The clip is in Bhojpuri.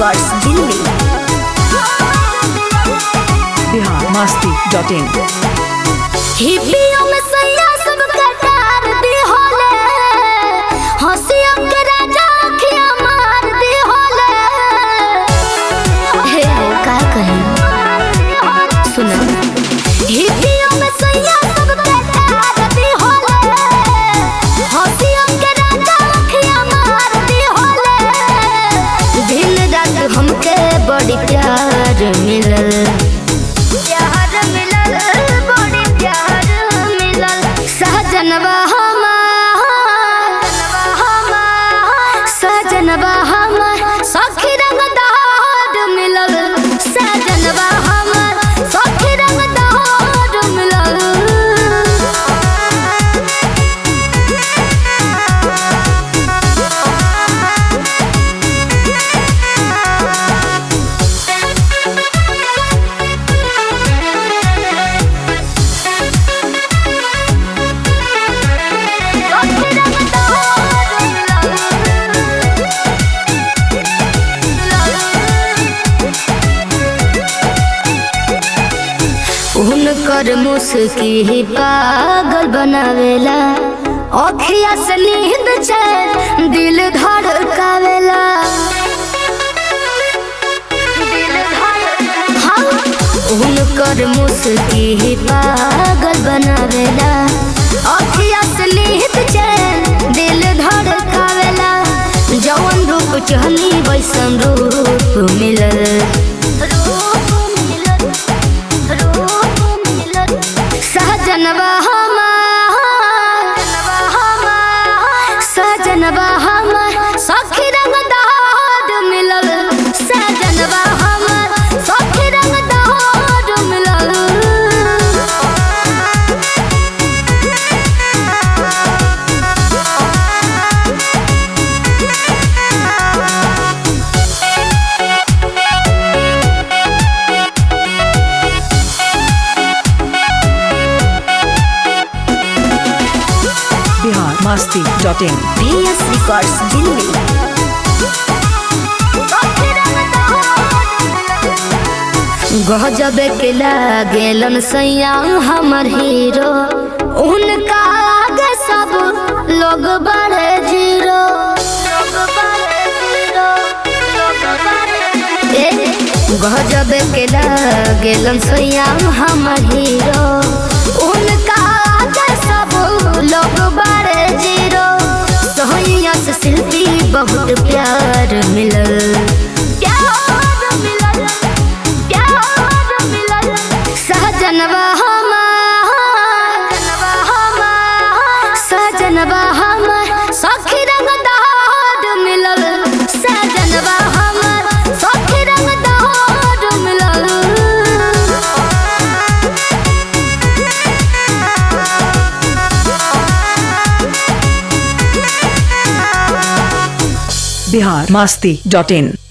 records Delhi Bihar Masti dot in हिप्पियों में सैया सब कटार दी होले हंसियों के राजा अखियां मार दी होले हे का कहीं सुना हिप्पियों में सैया सब कटार दी होले हंसियों के राजा अखियां मार दी होले दिन रात हमके बड़ी प्यार मिलल प्यार मिलल बड़ी प्यार मिलल सहजनवा हमार सहजनवा हमार सखी रंग दहाड़ मिलल सहजनवा हमार सखी रंग दहाड़ मिलल उनकर मुस्की पागल बनावेला अखिया से नींद चैन दिल धड़कावेला हाँ, उनकर मुस्की पागल बनावेला अखिया से नींद चैन दिल धड़कावेला जवन रूप चहनी वैसन रूप मिलल रूप मिलल सहजनवा हमार सहजनवा हमार सखी रंग दहाड़ मिलल सहजनवा हमार सखी रंग दहाड़ मिलल Bihar Masti dot in B S records Delhi गजब के लागेलन सैया हमर हीरो उनका आगे सब लोग बड़े जीरो ए, गजब के लागेलन सैया हमर हीरो उनका आगे सब लोग बड़े जीरो सोहैया से शिल्पी बहुत प्यार मिलल प्यार मिलल प्यार मिलल सहजनवा हमार सहजनवा हमार सखी रंग दहाड़ मिलल सहजनवा हमार सखी रंग दहाड़ मिलल बिहार मस्ती डॉट इन